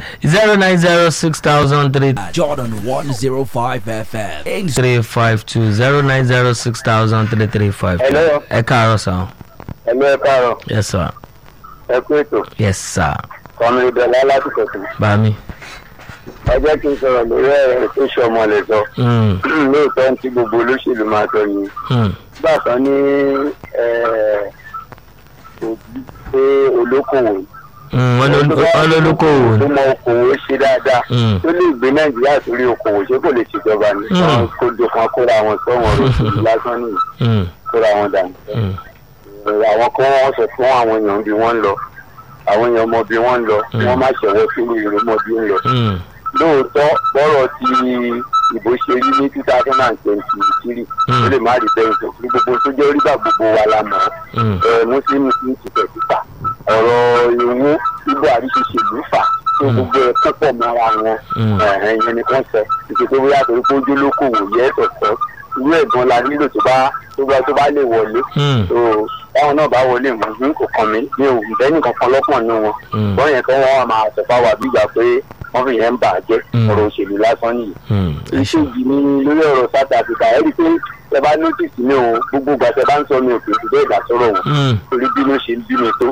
zero nine zero six thousand three Jordan 105 FM. Ain't three five two zero nine zero six thousand three three five two. Hello. ẹ káàárọ̀ sàn. ẹ̀mí ẹ̀ káàárọ̀ yes sir ẹ kú ètò yes sir kọ́mi ìdọ̀lá lásìkò tó. bami. ẹ jẹ́ kí n sọ̀rọ̀ lórí ẹ̀rọ tó ṣe ọmọ lè sọ. Mm, lóòótọ́ ní tí gbogbo olóṣèlú máa sọ ni. mm, bákan ní òbí pé olókòwò mm, ọlọ́lọ́kọ̀wò tó ni. mọ okòwò ṣe dáadáa Mm. tó lè gbé nàìjíríà sórí okòwò ṣé kò lè ṣèjọba ni. Mm. wọn kó jọ kan kóra wọn sọ́wọ́n rẹ̀ lásán nìyí Mm, kóra wọn dànù. mm, àwọn kan wọ́n sọ fún àwọn èèyàn bí wọ́n ń lọ àwọn èèyàn mọ bí wọ́n ń lọ kí wọ́n má ṣẹ̀wọ́ sínú ìlú mọ bí ń lọ. mm, lóòótọ́ bọ́rọ̀ ti ìbò ṣe rí ní two thousand and twenty three ó lè má rí bẹ́ẹ̀ sọ ní gbogbo tó jẹ́ orígbà gbogbo wa la mọ̀ mm, ọ́ muslim muslim ti tẹ̀ síta ọ̀rọ̀ ìwú tí buhari ṣe ṣèlú fà tó gbogbo ẹ̀ púpọ̀ mọ́ra wọn Mm. ẹ̀hìn ìyẹn ni kàn sọ ìṣe tó bóyá torí pé ojú olókòwò yẹ ẹ̀sọ̀tọ̀ irú ẹ̀gbọ́n la nílò tó bá tó bá tó bá lè wọlé mm, tó báwọn náà bá wọlé mọ̀ ní kò kàn mí ní òun bẹ́ẹ̀ nìkan kan lọ́pọ̀ nínú wọn Mm. bọ́n yẹn kọ́ wọ́n máa sọ̀fà wà bí ìgbà pé wọ́n fi yẹn ń bà á jẹ́ Mm. ọ̀rọ̀ òṣèlú lásán nìyí. mm. ẹ ṣe. ìṣèjì ni lórí ọ̀rọ̀ south africa ẹ̀rí pé ẹ bá notice mi o gbogbo ìgbà tẹ bá ń sọ mi ò kì í fi bẹ́ẹ̀ dá sọ̀rọ̀ wọn Mm, torí bí ló ṣe ń bí mi tó